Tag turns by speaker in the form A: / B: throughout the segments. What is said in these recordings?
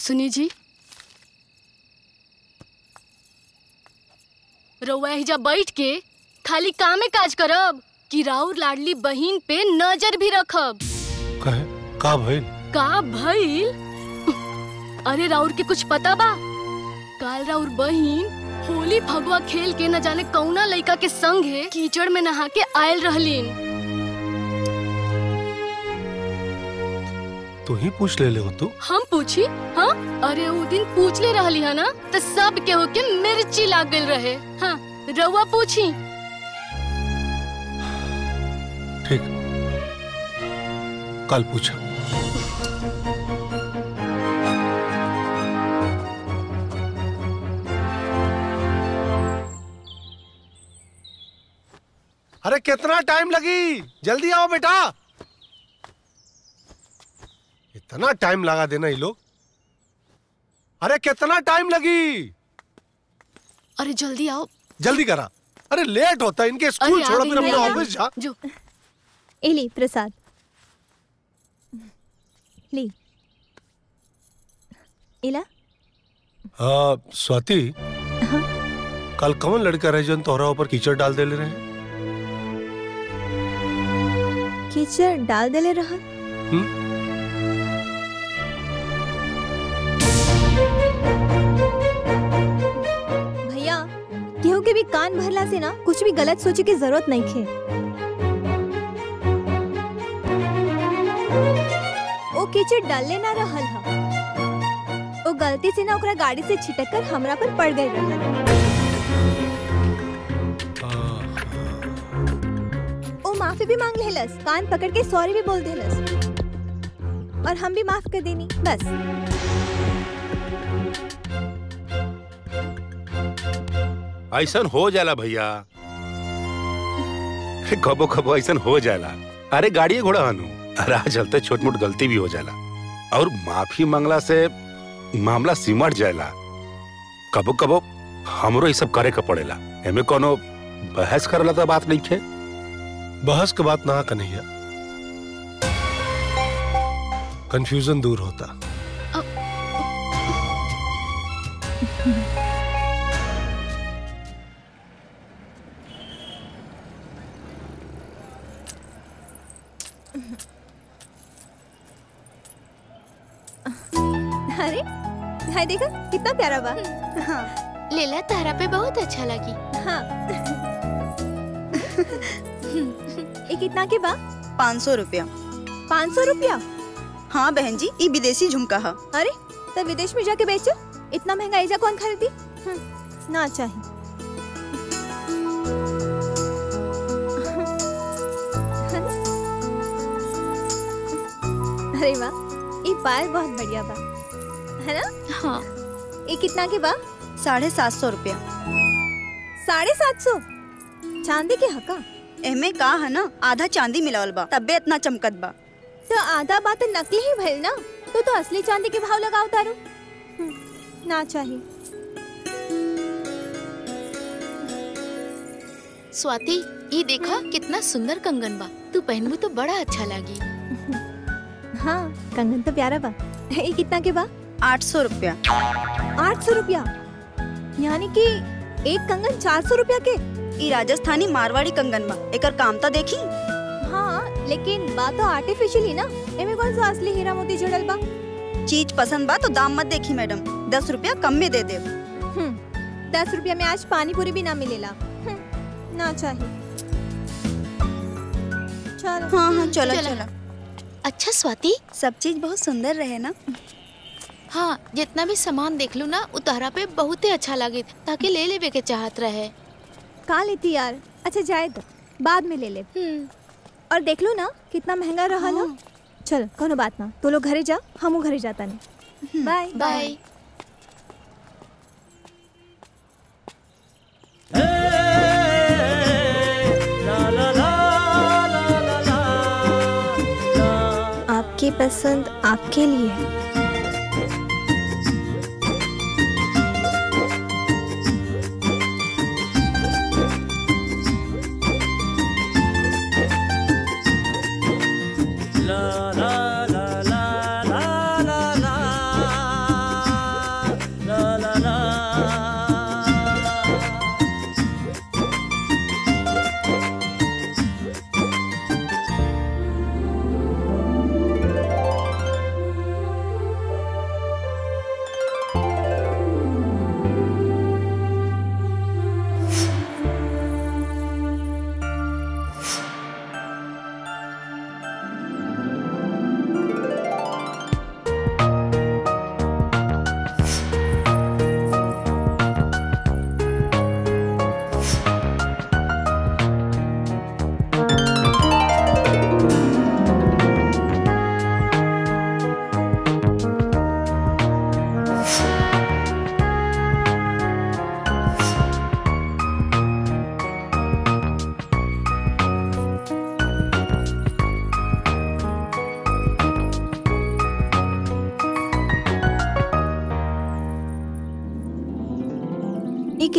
A: सुनी जी रउआ हिजा बैठ के खाली कामे काज करब कि राउर लाडली बहिन पे नजर भी रखब
B: कहे का भइल
A: का भइल अरे राउर के कुछ पता बा काल राउर बहिन होली फगवा खेल के न जाने कौना लइका के संग है कीचड़ में नहा के आयल रहलीन
B: तू ही पूछ ले ले हो तू
A: हम पूछी हाँ अरे वो दिन पूछ ले रहली है ना तो सब के होके मिर्ची लाग गइल रहे हाँ रउआ पूछी
B: ठीक कल पूछा अरे कितना टाइम लगी जल्दी आओ बेटा इतना टाइम लगा देना ये लोग अरे कितना टाइम लगी
A: अरे जल्दी आओ
B: जल्दी करा अरे लेट होता है इनके स्कूल
A: अरे आ
B: छोड़ो
A: गई
B: फिर अपने
A: मैं।
B: ऑफिस जा
A: जो
C: एली प्रसाद ली इला
B: हाँ स्वाति कल कौन लड़का रहे जन तोहरा ऊपर कीचड़ डाल दे ले रहे हैं
C: कीचड़ डाल देले रहा भैया केहू के भी कान भरला से ना कुछ भी गलत सोचे की जरूरत नहीं खे ओ कीचड़ डालले ना रहल हा ओ गलती से ना ओकरा गाड़ी से छिटक कर हमरा पर पड़ गई रहल ओ माफी भी मांग लेलस कान पकड़ के सॉरी भी बोल देलस और हम भी माफ कर देनी बस
D: ऐसन हो जाला भैया कबो कबो ऐसन हो जाला अरे गाड़ी घोड़ा हनु राह चलते छोट मोट गलती भी हो जाला और माफी मांगला से मामला सिमट जाला कबो कबो हमरो ये सब करे के पड़ेला एमे कोनो बहस करला तो बात नहीं खे
B: बहस के बात ना कन्हैया कंफ्यूजन दूर होता
C: अरे हाय देखा कितना प्यारा बा हाँ
E: लेला तारा पे बहुत अच्छा लगी
C: हाँ ये कितना के बा
F: पाँच सौ रुपया
C: पाँच सौ रुपया
F: हाँ बहन जी ये विदेशी झुमका है
C: अरे तो विदेश में जाके बेचो इतना महंगा ऐजा कौन खरीदी हम्म, ना चाहिए अरे वाह ये पायल बहुत बढ़िया बा है ना
E: हाँ
C: ये कितना के बा
F: साढ़े सात सौ रुपया
C: साढ़े सात सौ चांदी के हका
F: एमे का है ना आधा चांदी मिलावल बा तब्बे इतना चमकत बा
C: तो आधा बात तो नकली ही भइल ना तो तो असली चांदी के भाव लगाओ तारू हम्म, ना चाहिए
E: स्वाति ये देखा कितना सुंदर कंगन बा तू पहनबू तो बड़ा अच्छा लगी
C: हाँ कंगन तो प्यारा बा ये कितना के बा
F: आठ सौ रुपया
C: आठ सौ रुपया यानी कि एक कंगन चार सौ रुपया के
F: ई राजस्थानी मारवाड़ी कंगन बा एकर काम तो देखी
C: हाँ लेकिन बात तो आर्टिफिशियल ही ना एमे कौन सा असली हीरा मोती जड़ल बा
F: चीज पसंद बा तो दाम मत देखी मैडम दस रुपया कम में दे दे
C: हम्म, दस रुपया में आज पानी पूरी भी ना मिलेला हम्म, ना चाहिए चलो
F: हाँ हाँ चलो
E: चलो।
F: चलो
E: अच्छा स्वाति
F: सब चीज बहुत सुंदर रहे ना
E: हाँ जितना भी सामान देख लू ना उतारा पे बहुत ही अच्छा लगे ताकि ले लेवे के चाहत रहे
C: कहा लेती यार अच्छा जाए तो बाद में ले ले
E: हम्म
C: और देख लो ना कितना महंगा रहा ना चल कोनो बात ना तो लोग घरे जा हमू घरे जाता नहीं बाय
E: बाय
C: आपकी पसंद आपके लिए है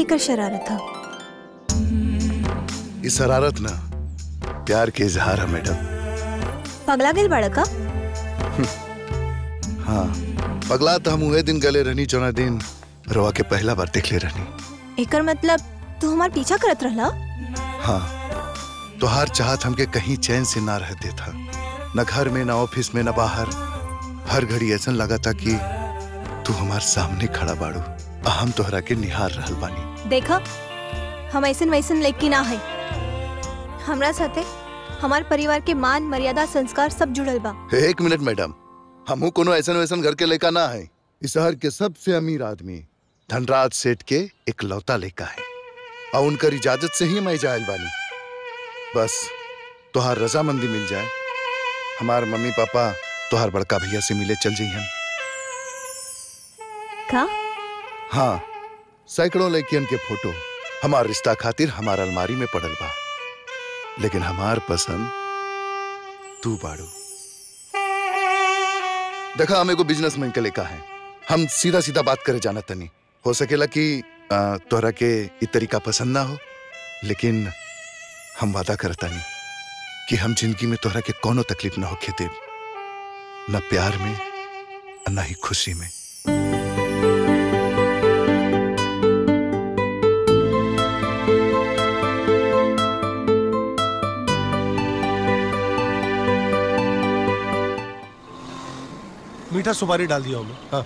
C: कर शरारत था
G: ये शरारत ना प्यार के इजहार है मैडम
C: पगला गेल बाड़ा का
G: हाँ पगला तो हम उहे दिन गले रहनी चौना दिन रोआ के पहला बार देख ले रहनी
C: एकर मतलब तू हमार पीछा करत रहला
G: हाँ तोहार चाहत हमके कहीं चैन से ना रह देता न घर में न ऑफिस में न बाहर हर घड़ी ऐसा लगा था कि तू हमार सामने खड़ा बाड़ू आ हम तोहरा के निहार रहल बानी
C: देखा हम ऐसन वैसन लड़की ना है हमरा साथे हमार परिवार के मान मर्यादा संस्कार सब जुड़ल बा
G: एक मिनट मैडम हमहू कोनो ऐसा वैसन घर के लड़का ना है इस शहर के सबसे अमीर आदमी धनराज सेठ के एक लौता लड़का है और उनकर इजाजत से ही मैं जायल बानी बस तोहार रजामंदी मिल जाए हमार मम्मी पापा तोहार बड़का भैया से मिले चल जइहन
C: का
G: हाँ सैकड़ों लड़कियन के फोटो हमार रिश्ता खातिर हमार अलमारी में पड़ल बा लेकिन हमार पसंद तू बाड़ू देखा हम एगो बिजनेसमैन के लेका है हम सीधा सीधा बात करे जाना तनी हो सकेला कि आ, तोहरा के इ तरीका पसंद ना हो लेकिन हम वादा करतानी कि हम जिंदगी में तोहरा के कोनो तकलीफ ना होखे देब न प्यार में और न ही खुशी में
B: मीठा सुपारी डाल दिया हमने हाँ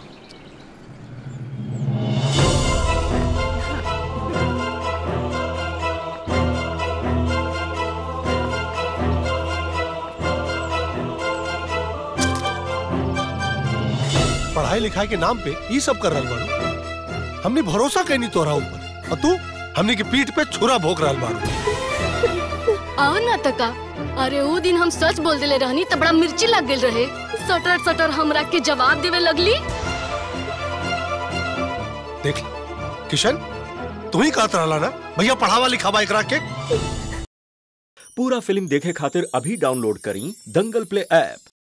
B: पढ़ाई लिखाई के नाम पे ये सब कर रहा बाड़ू हमने भरोसा कैनी तोरा ऊपर और तू हमने की पीठ पे छुरा भोग रहा बाड़ू
A: आओ ना तका अरे वो दिन हम सच बोल देले रहनी त बड़ा मिर्ची लग गेल रहे सटर सटर हमरा के जवाब देवे लगली
B: देख ले किशन तू ही कहत रहला ना भैया पढ़ावा लिखावा एकरा के
H: पूरा फिल्म देखे खातिर अभी डाउनलोड करी दंगल प्ले ऐप